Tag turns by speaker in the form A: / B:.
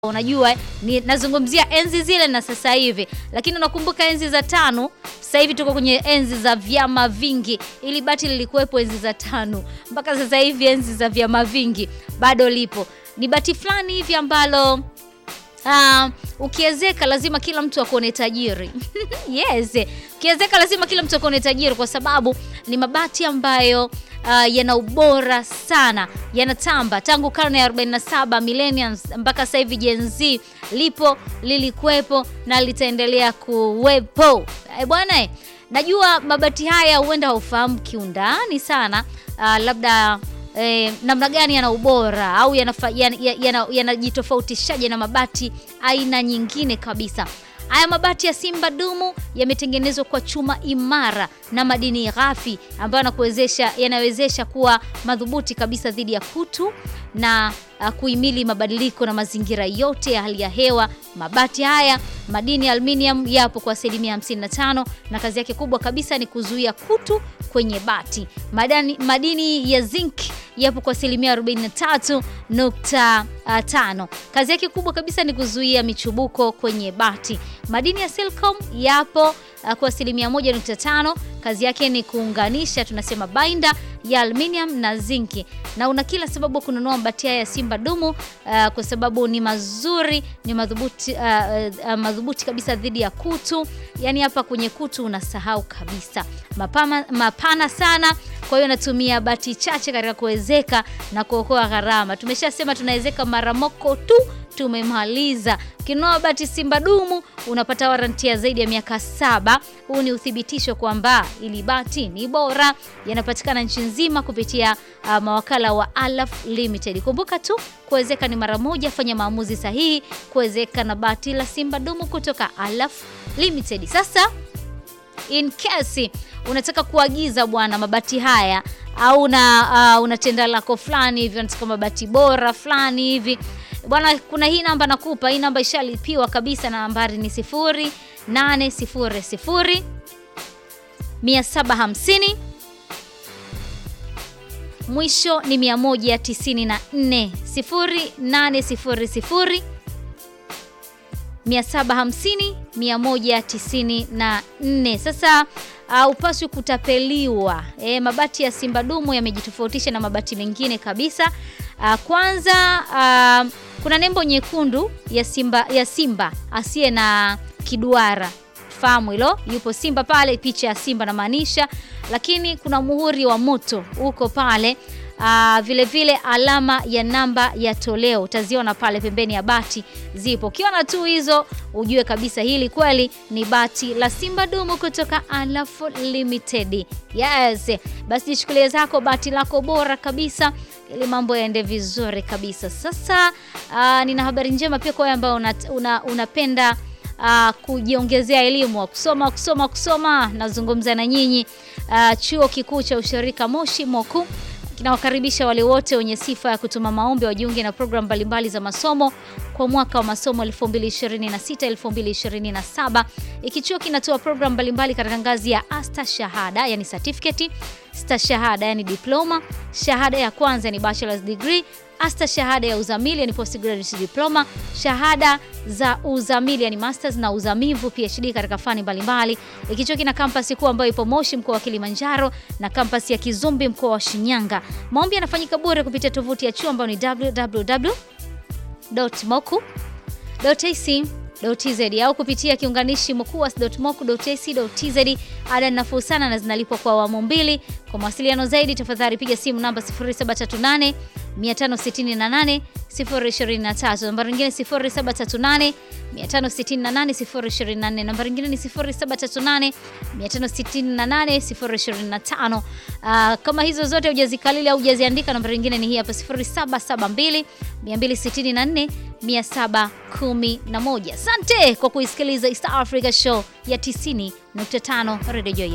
A: Unajua ni nazungumzia enzi zile na sasa hivi, lakini unakumbuka enzi za tano. Sasa hivi tuko kwenye enzi za vyama vingi. Ili bati lilikuwepo enzi za tano mpaka sasa hivi, enzi za vyama vingi bado lipo. Ni bati fulani hivi ambalo uh, ukiezeka lazima kila mtu akuone tajiri yes, ukiezeka lazima kila mtu akuone tajiri, kwa sababu ni mabati ambayo Uh, yana ubora sana, yanatamba tangu karne ya 47 millennials mpaka sasa hivi Gen Z lipo, lilikuwepo na litaendelea kuwepo. E bwana, najua mabati haya huenda haufahamu kiundani sana uh, labda eh, namna gani yana ubora au yanajitofautishaje yana, yana, yana na mabati aina nyingine kabisa. Haya mabati ya Simba Dumu yametengenezwa kwa chuma imara na madini ghafi ambayo yanakuwezesha yanawezesha kuwa madhubuti kabisa dhidi ya kutu na uh, kuhimili mabadiliko na mazingira yote ya hali ya hewa. Mabati haya madini ya aluminium yapo kwa asilimia 55 na kazi yake kubwa kabisa ni kuzuia kutu kwenye bati. Madani, madini ya zinc yapo kwa asilimia 43.5. Kazi yake kubwa kabisa ni kuzuia michubuko kwenye bati. Madini ya silicon yapo uh, kwa asilimia 1.5. Kazi yake ni kuunganisha, tunasema binder ya aluminium na zinki, na una kila sababu kununua mabati haya ya Simba Dumu uh, kwa sababu ni mazuri, ni madhubuti, uh, uh, madhubuti kabisa dhidi ya kutu. Yani hapa kwenye kutu unasahau kabisa. Mapama, mapana sana, kwa hiyo natumia bati chache katika kuwezeka na kuokoa gharama. Tumeshasema tunawezeka mara moko tu tumemaliza. Ukinunua bati Simba Dumu unapata waranti ya zaidi ya miaka saba. Huu ni uthibitisho kwamba ili bati ni bora. Yanapatikana nchi nzima kupitia uh, mawakala wa Alaf Limited. Kumbuka tu kuwezeka ni mara moja, fanya maamuzi sahihi kuwezeka na bati la Simba Dumu kutoka Alaf Limited. Sasa in case unataka kuagiza bwana mabati haya au una uh, una tenda lako fulani hivi unataka mabati bora fulani hivi bwana, kuna hii namba nakupa. Hii namba ishalipiwa kabisa, na nambari ni 0800 750 mwisho ni 194 0800 750 194. Sasa uh, upaswi kutapeliwa. E, mabati ya Simba Dumu yamejitofautisha na mabati mengine kabisa. Uh, kwanza uh, kuna nembo nyekundu ya Simba, ya Simba asiye na kiduara fahamu hilo, yupo Simba pale, picha ya Simba na maanisha, lakini kuna muhuri wa moto uko pale. Uh, vile vile alama ya namba ya toleo utaziona pale pembeni ya bati zipo. Ukiona tu hizo ujue kabisa hili kweli ni bati la Simba Dumu kutoka Alaf Limited. Yes, basi jichukulie zako bati lako bora kabisa ili mambo yaende vizuri kabisa. Sasa uh, nina habari njema pia kwa wewe ambao unapenda una, una uh, kujiongezea elimu kusoma kusoma kusoma. Nazungumza na nyinyi uh, chuo kikuu cha ushirika Moshi Moku kinawakaribisha wale wote wenye sifa ya kutuma maombi wajiunge na programu mbalimbali za masomo kwa mwaka wa masomo 2026 2027. Ikichuo kinatoa programu mbalimbali katika ngazi ya asta shahada, yani certificate, sta shahada, yani diploma, shahada ya kwanza ni bachelor's degree, asta shahada ya uzamili, yani postgraduate diploma, shahada za uzamili, yani masters na uzamivu PhD katika fani mbalimbali. Ikichuo kina kampasi kuu ambayo ipo Moshi mkoa wa Kilimanjaro na kampasi ya Kizumbi mkoa wa Shinyanga. Maombi yanafanyika bure kupitia tovuti ya chuo ambayo ni www.moku.ac.tz au kupitia kiunganishi mokuas.moku.ac.tz. Ada ni nafuu sana na zinalipwa kwa awamu mbili. Kwa mawasiliano zaidi, tafadhali piga simu namba 0738 568 023, nambari nyingine 0738 568 024, nambari nyingine ni 0738 568 025. Uh, kama hizo zote hujazikalili au hujaziandika, nambari nyingine ni hii hapa 0772 264 711. Asante kwa kuisikiliza East Africa Show ya 90.5 Radio Joy.